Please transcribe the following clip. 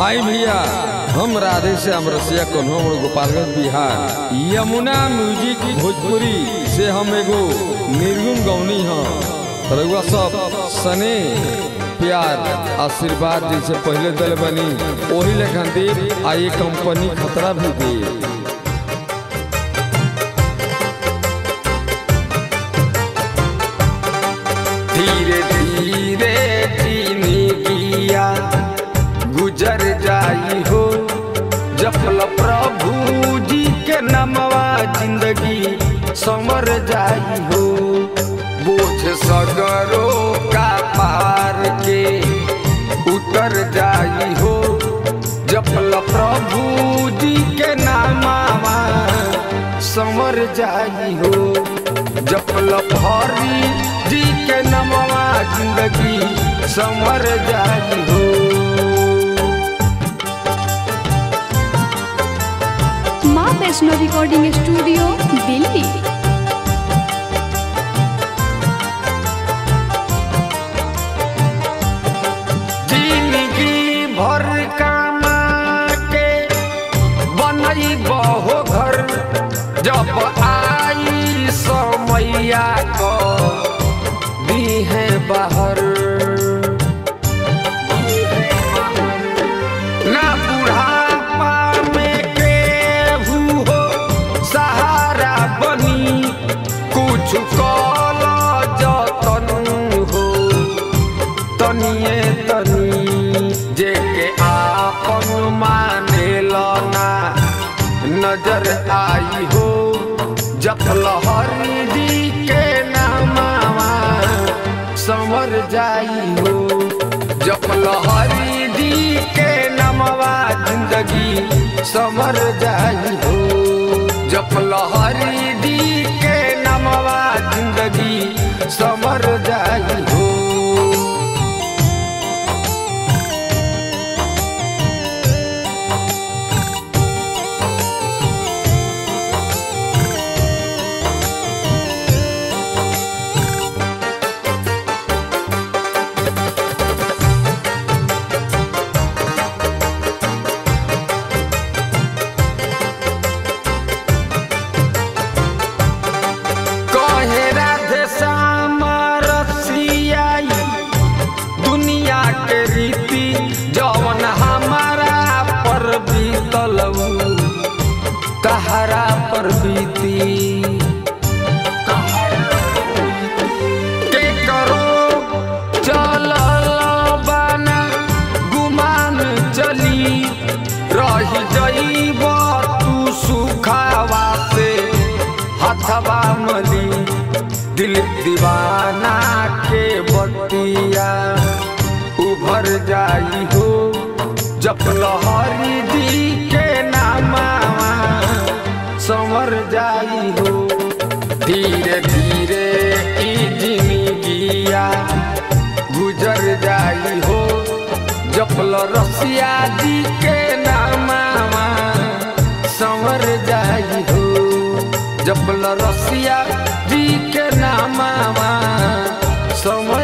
आई भैया हम राधे से अमरसिया कन्होड़ गोपालगंज बिहार यमुना म्यूजिक भोजपुरी से हम एगो निर्गुण गौनी हैं रउआ सब सने प्यार आशीर्वाद जैसे पहले दल बनी वही लेखन दे आ ये कंपनी खतरा भी दे धीरे धीरे चीनी किया गुजर जाई हो जपल प्रभु जी के नमवा जिंदगी समर जाई हो बोझ सगरो का पार के उतर जाई हो जपल प्रभु जी के नामावा समर जाई हो जपल भरी जी के नमवा जिंदगी समर जाई हो माँ वैष्णो रिकॉर्डिंग स्टूडियो दिल्ली जिंदगी भर कामा के बनई बहो घर जब आई समैया को दी है बाहर ना बुढ़ापा में केहू हो सहारा बनी कुछ कल जतन हो तनिए तनी जे के आपन मानेल ना नजर आई हो जप लहरी जी के नामावा संवर जाई हो जप लहरी जी के नामवा जिंदगी समर जाई हो जप लहरी जी के नामवा जिंदगी समर जाई हो कहे राधे श्याम रसियाई दुनिया के रीति जवन हमारा पर बीतल उ तहरा पर बीती के करो चलल बाना गुमान चली रही जईब तू सुखावा से हथवा मली दिल दीवाना के बतिया उभर जाई हो जप लहरी दी के नामावा संवर जाई हो धीरे धीरे ई जिंदगिया गुजर जाई हो जपल रसिया जी के नामावा संवर जाई हो जपल रसिया जी के नामावा समझ